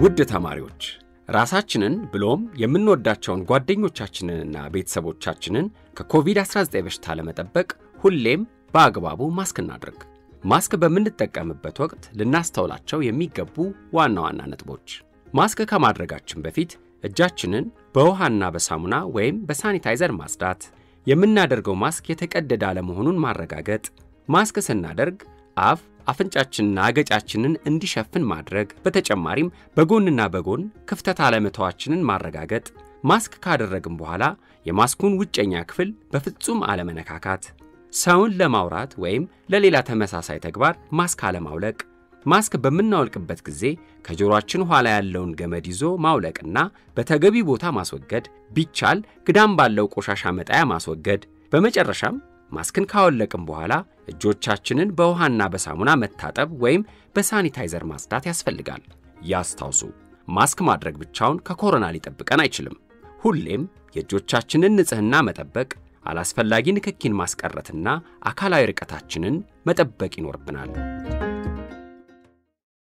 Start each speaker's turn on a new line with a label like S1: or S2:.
S1: ውድ ተማሪዎች ራሳችንን ብሎም የምንወዳቸውን ጓደኞቻችንንና ቤተሰቦቻችንን ከኮቪድ-19 በሽታ ለመጠበቅ ሁሌም በአግባቡ ማስክ እናድርግ። ማስክ በምንጠቀምበት ወቅት ልናስተውላቸው የሚገቡ ዋና ዋና ነጥቦች፣ ማስክ ከማድረጋችን በፊት እጃችንን በውሃና በሳሙና ወይም በሳኒታይዘር ማጽዳት፣ የምናደርገው ማስክ የተቀደደ አለመሆኑን ማረጋገጥ፣ ማስክ ስናደርግ አፍ አፍንጫችንና አገጫችንን እንዲሸፍን ማድረግ፣ በተጨማሪም በጎንና በጎን ክፍተት አለመተዋችንን ማረጋገጥ፣ ማስክ ካደረግን በኋላ የማስኩን ውጨኛ ክፍል በፍጹም አለመነካካት፣ ሰውን ለማውራት ወይም ለሌላ ተመሳሳይ ተግባር ማስክ አለማውለቅ፣ ማስክ በምናወልቅበት ጊዜ ከጆሮአችን ኋላ ያለውን ገመድ ይዞ ማውለቅና በተገቢ ቦታ ማስወገድ፣ ቢቻል ክዳን ባለው ቆሻሻ መጣያ ማስወገድ። በመጨረሻም ማስክን ካወለቅን በኋላ እጆቻችንን በውሃና በሳሙና መታጠብ ወይም በሳኒታይዘር ማጽዳት ያስፈልጋል። ያስታውሱ፣ ማስክ ማድረግ ብቻውን ከኮሮና ሊጠብቀን አይችልም። ሁሌም የእጆቻችንን ንጽሕና መጠበቅ፣ አላስፈላጊ ንክኪን ማስቀረትና አካላዊ ርቀታችንን መጠበቅ ይኖርብናል።